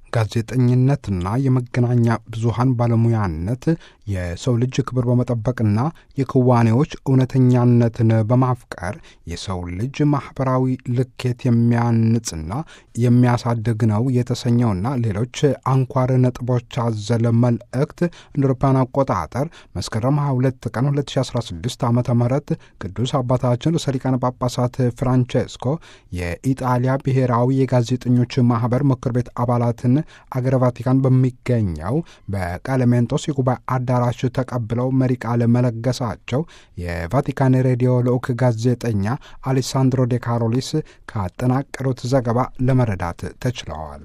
ጋዜጠኝነትና የመገናኛ ብዙሃን ባለሙያነት የሰው ልጅ ክብር በመጠበቅና የክዋኔዎች እውነተኛነትን በማፍቀር የሰው ልጅ ማኅበራዊ ልኬት የሚያንጽና የሚያሳድግ ነው የተሰኘውና ሌሎች አንኳር ነጥቦች አዘለ መልእክት እንደ አውሮፓውያን አቆጣጠር መስከረም 22 ቀን 2016 ዓ ም ቅዱስ አባታችን ርዕሰ ሊቃነ ጳጳሳት ፍራንቼስኮ የኢጣሊያ ብሔራዊ የጋዜጠኞች ማኅበር ምክር ቤት አባላትን አገረ ቫቲካን በሚገኘው በቃለሜንጦስ የጉባኤ አዳራሽ ተቀብለው መሪ ቃል መለገሳቸው የቫቲካን ሬዲዮ ልዑክ ጋዜጠኛ አሌሳንድሮ ዴ ካሮሊስ ካጠናቀሩት ዘገባ ለመረዳት ተችለዋል።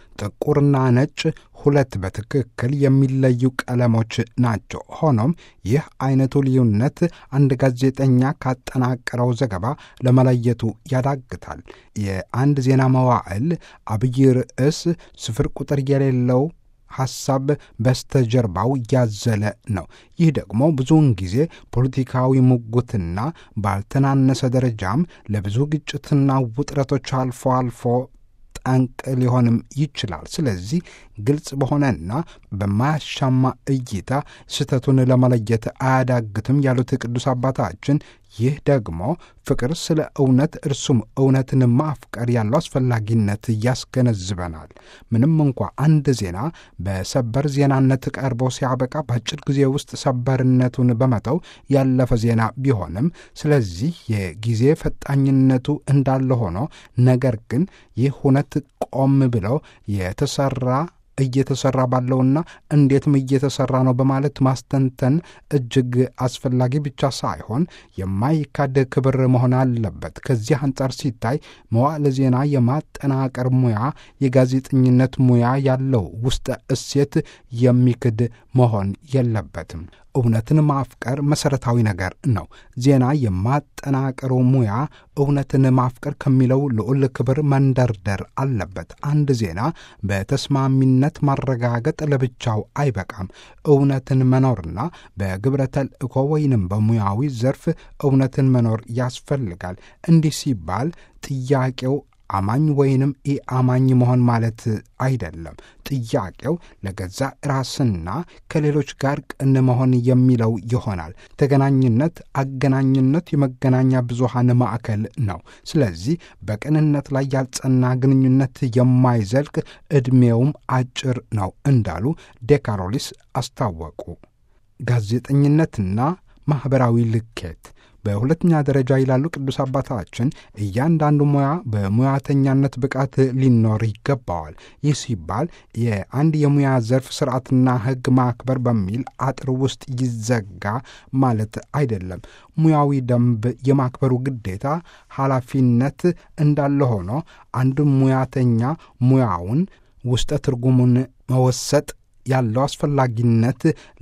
ጥቁርና ነጭ ሁለት በትክክል የሚለዩ ቀለሞች ናቸው። ሆኖም ይህ አይነቱ ልዩነት አንድ ጋዜጠኛ ካጠናቀረው ዘገባ ለመለየቱ ያዳግታል። የአንድ ዜና መዋዕል አብይ ርዕስ ስፍር ቁጥር የሌለው ሐሳብ በስተጀርባው ያዘለ ነው። ይህ ደግሞ ብዙውን ጊዜ ፖለቲካዊ ሙግትና ባልተናነሰ ደረጃም ለብዙ ግጭትና ውጥረቶች አልፎ አልፎ ጠንቅ ሊሆንም ይችላል። ስለዚህ ግልጽ በሆነና በማያሻማ እይታ ስህተቱን ለመለየት አያዳግትም ያሉት ቅዱስ አባታችን ይህ ደግሞ ፍቅር ስለ እውነት እርሱም እውነትን ማፍቀር ያለው አስፈላጊነት ያስገነዝበናል። ምንም እንኳ አንድ ዜና በሰበር ዜናነት ቀርቦ ሲያበቃ በአጭር ጊዜ ውስጥ ሰበርነቱን በመተው ያለፈ ዜና ቢሆንም፣ ስለዚህ የጊዜ ፈጣኝነቱ እንዳለ ሆኖ ነገር ግን ይህ እውነት ቆም ብለው የተሰራ እየተሰራ ባለውና እንዴትም እየተሰራ ነው በማለት ማስተንተን እጅግ አስፈላጊ ብቻ ሳይሆን የማይካድ ክብር መሆን አለበት። ከዚህ አንጻር ሲታይ መዋዕለ ዜና የማጠናቀር ሙያ የጋዜጠኝነት ሙያ ያለው ውስጠ እሴት የሚክድ መሆን የለበትም። እውነትን ማፍቀር መሠረታዊ ነገር ነው። ዜና የማጠናቀሩ ሙያ እውነትን ማፍቀር ከሚለው ልዑል ክብር መንደርደር አለበት። አንድ ዜና በተስማሚነት ማረጋገጥ ለብቻው አይበቃም። እውነትን መኖርና በግብረ ተልእኮ ወይንም በሙያዊ ዘርፍ እውነትን መኖር ያስፈልጋል። እንዲህ ሲባል ጥያቄው አማኝ ወይንም ኢአማኝ መሆን ማለት አይደለም። ጥያቄው ለገዛ ራስና ከሌሎች ጋር ቅን መሆን የሚለው ይሆናል። ተገናኝነት፣ አገናኝነት የመገናኛ ብዙሃን ማዕከል ነው። ስለዚህ በቅንነት ላይ ያልጸና ግንኙነት የማይዘልቅ ዕድሜውም አጭር ነው እንዳሉ ዴካሮሊስ አስታወቁ። ጋዜጠኝነትና ማኅበራዊ ልኬት በሁለተኛ ደረጃ ይላሉ ቅዱስ አባታችን፣ እያንዳንዱ ሙያ በሙያተኛነት ብቃት ሊኖር ይገባዋል። ይህ ሲባል የአንድ የሙያ ዘርፍ ስርዓትና ሕግ ማክበር በሚል አጥር ውስጥ ይዘጋ ማለት አይደለም። ሙያዊ ደንብ የማክበሩ ግዴታ ኃላፊነት እንዳለ ሆኖ አንድ ሙያተኛ ሙያውን ውስጠ ትርጉሙን መወሰጥ ያለው አስፈላጊነት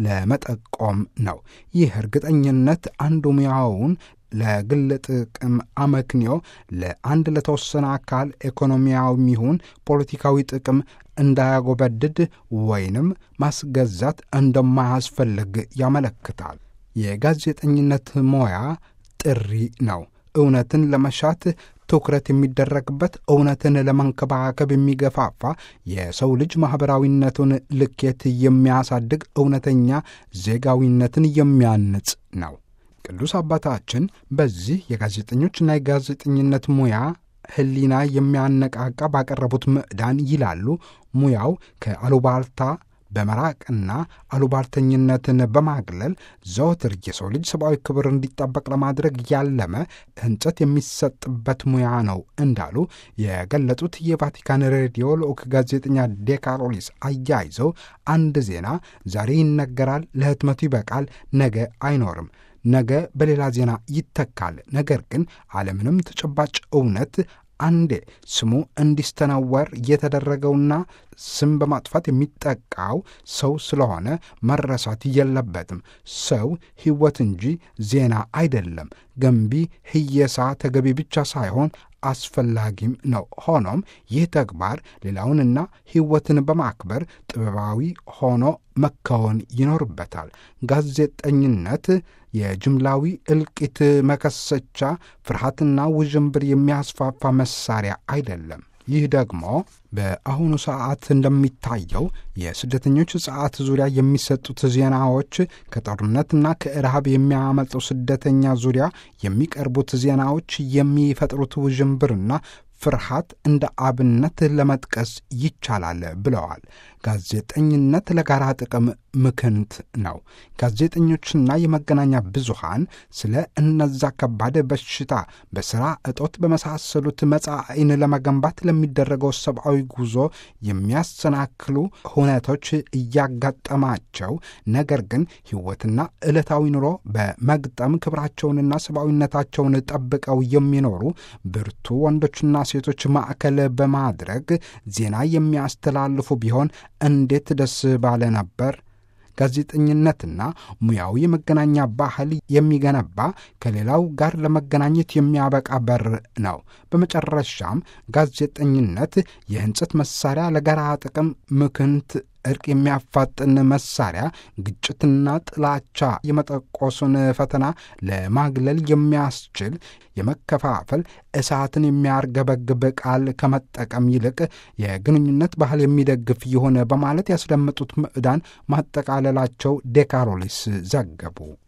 ለመጠቆም ነው። ይህ እርግጠኝነት አንዱ ሙያውን ለግል ጥቅም አመክንዮ ለአንድ ለተወሰነ አካል ኢኮኖሚያዊም ይሁን ፖለቲካዊ ጥቅም እንዳያጎበድድ ወይንም ማስገዛት እንደማያስፈልግ ያመለክታል። የጋዜጠኝነት ሙያ ጥሪ ነው። እውነትን ለመሻት ትኩረት የሚደረግበት እውነትን ለመንከባከብ የሚገፋፋ የሰው ልጅ ማኅበራዊነቱን ልኬት የሚያሳድግ እውነተኛ ዜጋዊነትን የሚያንጽ ነው። ቅዱስ አባታችን በዚህ የጋዜጠኞችና የጋዜጠኝነት ሙያ ሕሊና የሚያነቃቃ ባቀረቡት ምዕዳን ይላሉ ሙያው ከአሉባልታ በመራቅና አሉባልተኝነትን በማግለል ዘወትር የሰው ልጅ ሰብአዊ ክብር እንዲጠበቅ ለማድረግ ያለመ ሕንጸት የሚሰጥበት ሙያ ነው እንዳሉ የገለጹት የቫቲካን ሬዲዮ ልዑክ ጋዜጠኛ ዴካሮሊስ አያይዘው አንድ ዜና ዛሬ ይነገራል፣ ለህትመቱ ይበቃል፣ ነገ አይኖርም ነገ በሌላ ዜና ይተካል። ነገር ግን አለምንም ተጨባጭ እውነት አንዴ ስሙ እንዲስተናወር የተደረገውና ስም በማጥፋት የሚጠቃው ሰው ስለሆነ መረሳት የለበትም። ሰው ሕይወት እንጂ ዜና አይደለም። ገንቢ ህየሳ ተገቢ ብቻ ሳይሆን አስፈላጊም ነው። ሆኖም ይህ ተግባር ሌላውንና ሕይወትን በማክበር ጥበባዊ ሆኖ መከወን ይኖርበታል። ጋዜጠኝነት የጅምላዊ እልቂት መከሰቻ፣ ፍርሃትና ውዥንብር የሚያስፋፋ መሳሪያ አይደለም። ይህ ደግሞ በአሁኑ ሰዓት እንደሚታየው የስደተኞች ሰዓት ዙሪያ የሚሰጡት ዜናዎች ከጦርነትና ከረሃብ የሚያመልጠው ስደተኛ ዙሪያ የሚቀርቡት ዜናዎች የሚፈጥሩት ውዥንብርና ፍርሃት እንደ አብነት ለመጥቀስ ይቻላል ብለዋል። ጋዜጠኝነት ለጋራ ጥቅም ምክንት ነው። ጋዜጠኞችና የመገናኛ ብዙሃን ስለ እነዛ ከባድ በሽታ፣ በሥራ እጦት በመሳሰሉት መጻኢን ለመገንባት ለሚደረገው ሰብአዊ ጉዞ የሚያሰናክሉ ሁነቶች እያጋጠማቸው ነገር ግን ሕይወትና ዕለታዊ ኑሮ በመግጠም ክብራቸውንና ሰብአዊነታቸውን ጠብቀው የሚኖሩ ብርቱ ወንዶችና ሴቶች ማዕከል በማድረግ ዜና የሚያስተላልፉ ቢሆን እንዴት ደስ ባለ ነበር። ጋዜጠኝነትና ሙያዊ የመገናኛ ባህል የሚገነባ ከሌላው ጋር ለመገናኘት የሚያበቃ በር ነው። በመጨረሻም ጋዜጠኝነት የህንጸት መሳሪያ ለጋራ ጥቅም ምክንት እርቅ የሚያፋጥን መሳሪያ ግጭትና ጥላቻ የመጠቆሱን ፈተና ለማግለል የሚያስችል የመከፋፈል እሳትን የሚያርገበግብ ቃል ከመጠቀም ይልቅ የግንኙነት ባህል የሚደግፍ የሆነ በማለት ያስደመጡት ምዕዳን ማጠቃለላቸው ዴካሮሊስ ዘገቡ።